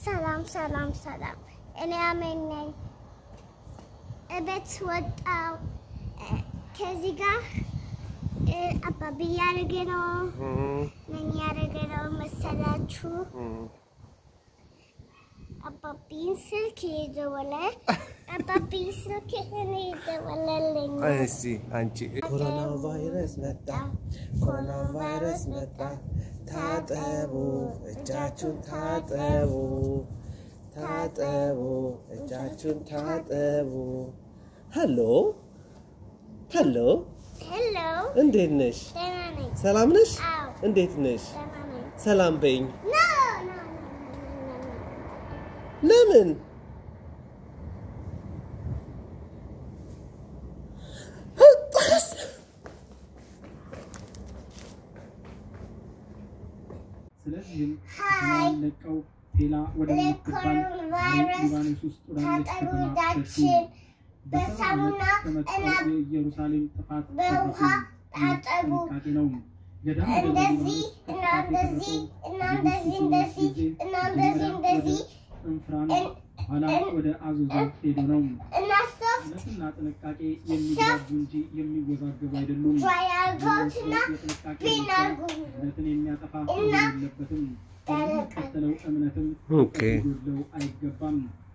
ሰላም ሰላም ሰላም። እኔ አሜን ነኝ። እቤት ወጣው ከዚህ ጋር እ፣ አባቢ እያደረገ ነው። ምን እያደረገ ነው መሰላችሁ? አባቢን ስልክ ይዘወለ አባቢን ስልክ እኔ ይዘወለልኝ እስቲ አንቺ ኮሮና ቫይረስ መጣ፣ ኮሮና ቫይረስ መጣ፣ ታጠቡ፣ እጃችሁን ታጠቡ፣ ታጠቡ፣ እጃችሁን ታጠቡ። ሄሎ ሄሎ፣ ሄሎ እንዴት ነሽ? ደህና ነኝ። ሰላም ነሽ? አዎ እንዴት ነሽ? ደህና ነኝ። ሰላም በይኝ። ኖ ኖ ኖ ኖ ኖ ኖ ለምን? ስለዚህም ሀይ ለቀው ሌላ ወደ ምትባል ለኮሮና ቫይረስ ሊባኖስ ውስጥ ወዳለች ታጠቡ ከተማ ሸሹ። እጃችን በሰባ በሳሙና ዓመት ከመጣው እና የኢየሩሳሌም ጥፋት በውሃ ደረሱ። ይህ ታጠቡ። ጥንቃቄ ነው። ገዳም ወደ እንደዚህ ሊባኖስ እና ጥፋት እንደዚህ የደረሰው እና በኢየሱስ እንደዚህ ጊዜ እንደዚህ እና እንደዚህ መጀመሪያ እንደዚህ ወደ እንፍራን እን- ኋላ እን- ወደ አዞዞ ሄዱ ነው። እና ሶፍት እውነትና ጥንቃቄ የሚግባቡ እንጂ የሚወዛገቡ አይደሉም። ድራይ አድርገውትና የጥንቃቄ ፒን ምክር አድርጉ። እምነትን የሚያጠፋ እና የለበትም። ያለቃል። የሚከተለው እምነትም ኦኬ ሊጎድለው አይገባም።